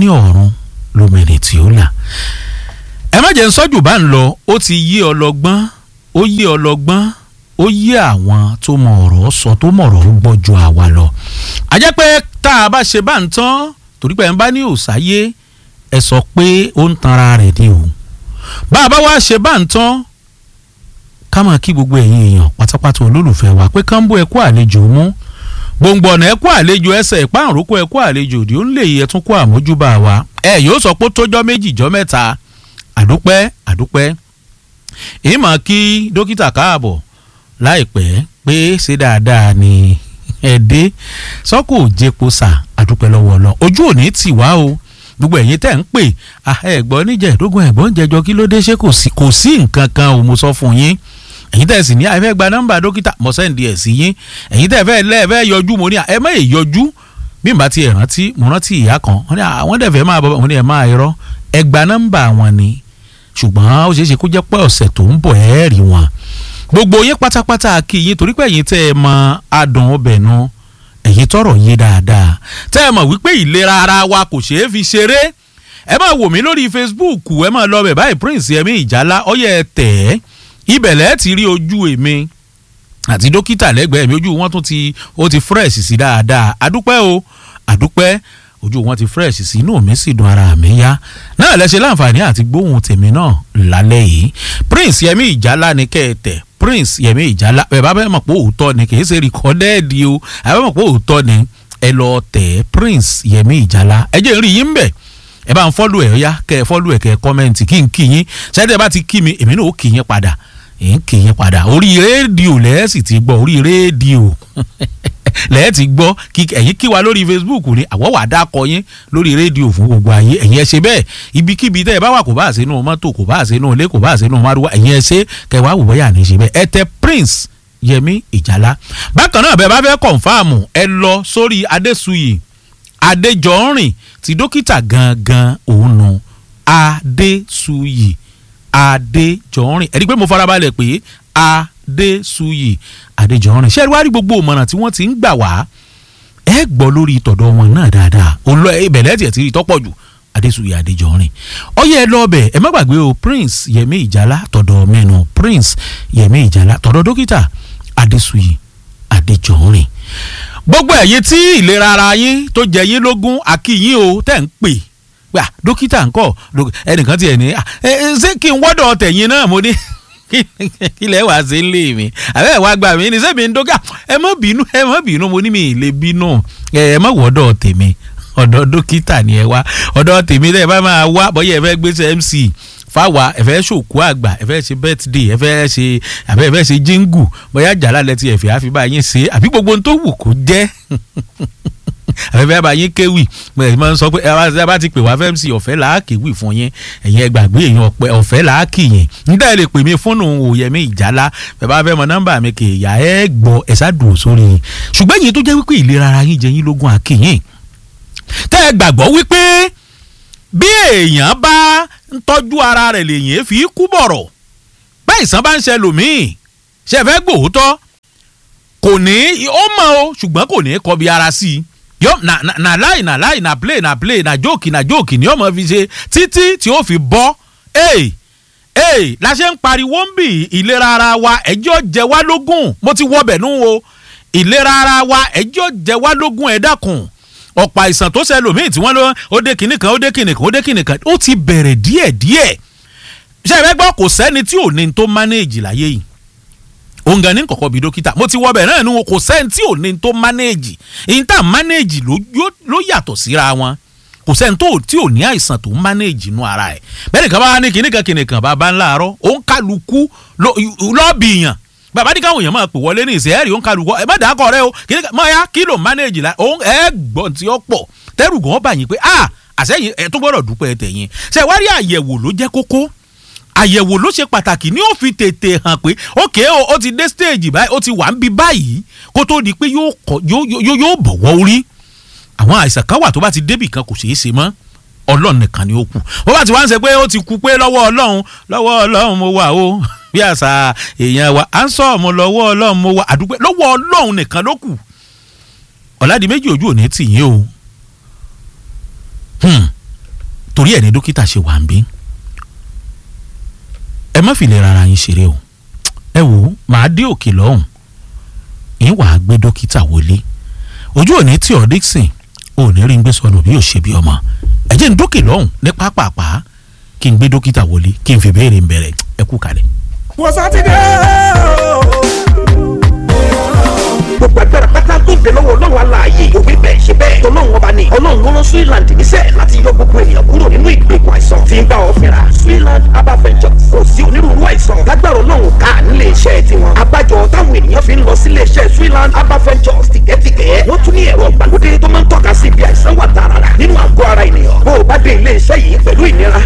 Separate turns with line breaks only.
ní ọ̀run lómìnir tí ó là ẹ má jẹ́ ń sọ́jú bá ń lọ ó ti yé ọlọ́gbọ́n ó yé ọlọ́gbọ́n ó yé àwọn tó mọ ọ̀rọ̀ sọ tó mọ ọ̀rọ̀ gbọ́ ju àwa lọ. a jẹ́ pé tá a bá ṣe bá ń tán torí pé ẹ̀ ń bá ní òsáyé ẹ sọ pé ó ń tanra rẹ̀ ni o. bá a bá wá ṣe bá ń tán ká máa kí gbogbo ẹ̀yin èèyàn pátápátá olólùfẹ́ wa pé kánbó ẹ kú àlejò mú gbòǹgbò ọ̀nà ẹ kú àlejò ẹsẹ̀ ìpáàrúkọ ẹ kú àlejò òdì ó ń lè yẹ tún kú àmójúbà wa ẹ yóò sọ pé tójọ́ méjì jọ́ mẹ́ta àdúpẹ́ àdúpẹ́ ìmọ̀ kí dókítà káàbọ̀ láìpẹ́ pé ṣe dáadáa ni ẹ̀dẹ́ sọ́kò jẹ́po sà àdúpẹ́ lọ́wọ́ lọ ojú òní tì wá o gbogbo ẹ̀yin tẹ́ ń pè ẹ̀gbọ́n níjẹ̀ẹ́dógún ẹ̀gbọ́n jẹjọ kí ló dé ṣé kò sí kò sí nǹkan kan ò mo sọ fún yín ẹ̀yin tẹ́ sì ní àìfẹ́ gba nọ́mbà dókítà mo sẹ́ǹdì ẹ̀ sí yín ẹ̀yin tẹ́ fẹ́ lẹ́ẹ̀fẹ́ yọjú mo ní ẹ má yẹ yọjú bí n bá ti rántí mo rántí ìyá kan wọ́n ní àwọn dẹ̀ fẹ́ máa bọ̀ mo ní ẹ̀ máa irọ́ ẹ gba nọ́mbà wọn ni ṣùgbọ́n ó ṣeé ṣe kó jẹ́ pé ọ̀sẹ̀ tó ń bọ̀ ẹ́ rí wọn gbogbo yín pátápátá kí yín torí pé ẹ̀yin tẹ́ ẹ mọ adùn ọbẹ̀ nu ẹ̀yin tọrọ yé dáadáa tẹ́ ẹ mọ̀ wípé ìlera ara wa kò ṣeé fi ṣeré ẹ máa wò mí lórí Facebook ẹ máa lọ bẹ̀ báyìí Prince Yẹmí Ìjálá ọyẹ ẹ tẹ̀ ẹ́ ibẹ̀ lẹ́ẹ̀ ti rí ojú èmi àti dókítà lẹ́gbẹ̀ẹ́ mi ojú wọn tún ti ó ti fresh sí dáadáa àdúpẹ́ o àdúpẹ́ ojú wọn ti fresh sí inú mi sì dùn ara mi yá náà lẹ ṣe láǹfààní àti gbóhùn tèmi náà lálẹ́ yìí Prince Yẹmí Ìjálá ni kẹ́ẹ̀tẹ̀ Prince Yẹmí Ìjálá ẹ bá bẹ́ẹ̀ mọ̀ pé òótọ́ ni kì í ṣe rìkọ́dẹ́ẹ̀dì o ẹ bá mọ̀ pé òótọ́ ni ẹ lọ tẹ̀ Prince Yẹmí Ìjálá ẹ jẹ́ rí yín bẹ̀ ẹ bá ń fọ́lù ẹ̀ yá kẹ́ ẹ fọ́lù ẹ̀ kẹ́ ẹ kọ́mẹ́ǹtì kí n kí yín ṣẹ́dẹ̀ bá ti kí mi èmi náà ó kí yín padà ń kì í padà orí rédíò lẹ́ẹ̀sì ti gbọ́ orí rédíò lẹ́ẹ̀ ti gbọ́ ẹ̀yin kí wa lórí Facebook ni àwọ̀ wà dákọ yín lórí rédíò fún gbogbo ayé ẹ̀yin ẹ ṣe bẹ́ẹ̀ ibikíbi tẹ́ ẹ bá wà kò bá àṣẹ inú mọ́tò kò bá àṣẹ inú ilé kò bá àṣẹ inú márùwá ẹ̀yin ẹ ṣe kẹwàá wò bóyá ní ṣe bẹ́ẹ̀ ẹ tẹ Prince Yẹmí Ìjálá bákan náà bẹ́ẹ̀ bá fẹ́ kọ̀ǹfàmù ẹ lọ sórí Adésuyì Adéjọ́rìn ti dókítà gangan òun nu Adésuyì adéjọrin ẹni pé mo farabalẹ̀ pé adéṣuyì adéjọrin ṣé ẹ wá rí gbogbo ìmọ̀ràn tí wọ́n ti ń gbà wá ẹ gbọ́ lórí tọ̀dọ̀ wọn náà dáadáa olú ìbẹ̀lẹ̀ tiẹ̀ ti rí tọ́pọ̀ jù adéṣuyì adéjọrin ọyẹ ẹ lọ́ọ̀bẹ̀ ẹ má gbàgbé o prince yẹmí ìjálá tọ̀dọ̀ mẹ́nu prince yẹmí ìjálá tọ̀dọ̀ dókítà adéṣuyì adéjọrin gbogbo ẹ̀yin tí ìlera ara yín tó jẹ yín lógún àkíyín o tẹ̀ ń pè gbà dókítà ńkọ́ ẹnìkan tiẹ̀ ní ṣé kí n wọ́dọ̀ tẹ̀yìn náà mo ní kí lẹ́ wàá ṣe ń lé mi àbẹ́ ẹ̀ wá gbà mí ní sẹ́mi ń dókà ẹ má bínú ẹ má bínú mo ní mi ì lè bínú ẹ má wọ́dọ̀ tèmi ọ̀dọ̀ dókítà ni ẹ wá ọ̀dọ̀ tèmi tẹ́ ẹ bá máa wá bọ́yá ẹ fẹ́ gbéṣẹ́ MC fáwa ẹ fẹ́ ṣòkú àgbà ẹ fẹ́ ṣe birthday ẹ fẹ́ ṣe àbẹ́ ẹ fẹ́ ṣe jíngù bóyá jàlá lẹ́tí ẹ̀fẹ́ àfi bá yín ṣe àbí gbogbo ohun tó wù kó jẹ́ àfẹ́fẹ́ bá yín kéwì mo ẹ̀ máa ń sọ pé ẹ bá ti pè wá fẹ́ẹ́ sí ọ̀fẹ́ làákèwì fún yín ẹ̀yin ẹ gbàgbé èèyàn ọ̀pẹ ọ̀fẹ́ làákì yẹn nígbà ẹ lè pè mí fóònù òyẹmí ìjálá bẹ́ẹ̀ bá fẹ́ mọ nọ́mbà mi kì í yá ẹ gbọ́ ẹ ṣáàdùn sórí yín ṣùgbọ́n èyí tó jẹ́ wípé ìlera ara yín jẹ yín lógún àkìyìn tẹ́ ẹ gbàgbọ́ wípé bí èèyàn bá ń tọ́jú ara rẹ̀ lèyìn fi kú bọ̀rọ̀ bẹ́ẹ̀ ìsàn bá ń ṣe lòmíì ṣe fẹ́ gbòótọ́ kò ní ó mọ̀ o ṣùgbọ́n kò ní kọbi ara sí i yọ na na na lie na lie na play na play na joke na joke ni ọmọ fi ṣe títí tí ó fi bọ́ ee ee la ṣe ń pariwo ń bì ìlera ara wa ẹjọ́ jẹ wá lógún mo ti wọbẹ̀ nú o ìlera ara wa ẹjọ́ jẹ wá lógún ẹ dákun ọ̀pọ̀ àìsàn tó ṣe lòmíì tí wọ́n lọ ó dé kinní kan ó dé kinní kan ó dé kinní kan ó ti bẹ̀rẹ̀ díẹ̀ díẹ̀ ṣe ìfẹ́ gbọ́ kò sẹ́ni tí ò ní tó manage láyé yìí òun gan ní kọ̀kọ́ bíi dókítà mo ti wọ bẹ̀ náà ni kò sẹ́ni tí ò ní tó manage èyí tá manage ló yàtọ̀ síra wọn kò sẹ́ni tó tí ò ní àìsàn tó manage inú ara ẹ̀ bẹ́ẹ̀ nìkan bá ní kìnnìkan kìnnìkan bàbá ńlá àárọ̀ òun kálukú lọ́ọ̀bì yàn bàbá ní káwọn èèyàn máa pè wọlé ní ìsẹ́ẹ̀rì òun kálukú ẹ má dàákọ̀ rẹ o kìnnìkan mọ̀ ya kí ló manage la òun ẹ gbọ́n tí ó pọ̀ tẹ́rù gan bá yín pé ah àṣẹyìn ẹ tó gbọ́dọ̀ dúpẹ́ tẹ̀yìn ṣe wá rí àyẹ̀wò ló jẹ́ kókó àyẹ̀wò ló ṣe pàtàkì ní ó fi tètè hàn pé ókè o ó ti dé stage báyìí ó ti wà ń bi báyìí kó tó di pé yóò bọ̀wọ́ orí àwọn àìsàn kan wà tó bá ti débì kan kò ṣeé ṣe mọ́ ọlọ́run nìkan ni ó kù bó bá ti wá ń ṣe pé ó ti kú pé lọ́wọ́ ọlọ́run lọ́wọ́ ọlọ́run mo wà o bí àṣà èèyàn wa à ń sọ ọmọ lọ́wọ́ ọlọ́run mo wà àdúpẹ́ lọ́wọ́ ọlọ́run nìkan ló kù ọ̀làdì méjì ojú òní tì yín o torí ẹ̀ ní dókítà ṣe wà ń bí ẹ má fi lè rárá yín ṣeré o ẹ wò ó màá dé òkè lọ́hùn yín wàá gbé dókítà wọlé ojú òní tí ọ Dixon ò ní rí ń gbé sọnù bí yóò ṣe bí ọmọ ẹ jẹ́ ń dókè lọ́hùn ní pápápá kí n gbé dókítà wọlé kí n fi béèrè ń bẹ̀rẹ̀ ẹ kú kalẹ̀.
wọ́n sátidé
gbogbo agbára pátá tó ń bẹ lọ́wọ́ ọlọ́run aláàyè òwe bẹ́ẹ̀ ṣe bẹ́ẹ̀ tọ́lọ́run ọba ni ọlọ́run ló rán Switzerland níṣẹ́ láti yọ gbogbo ènìyàn kúrò nínú ìgbèkùn àìsàn tí ń bá ọ fínra Switzerland herbal ventures kò sí onírúurú àìsàn lágbára ọlọ́run ká nílé iṣẹ́ tiwọn abájọ táwọn ènìyàn fi ń lọ sílé iṣẹ́ Switzerland herbal ventures tìkẹ́tìkẹ́ wọ́n tún ní ẹ̀rọ ìgbàlódé tó máa ń tọ́ka sí ibi àìsàn wà tààrà nínú àgọ́ ara ènìyàn bó o bá dé ilé iṣẹ́ yìí pẹ̀lú ìnira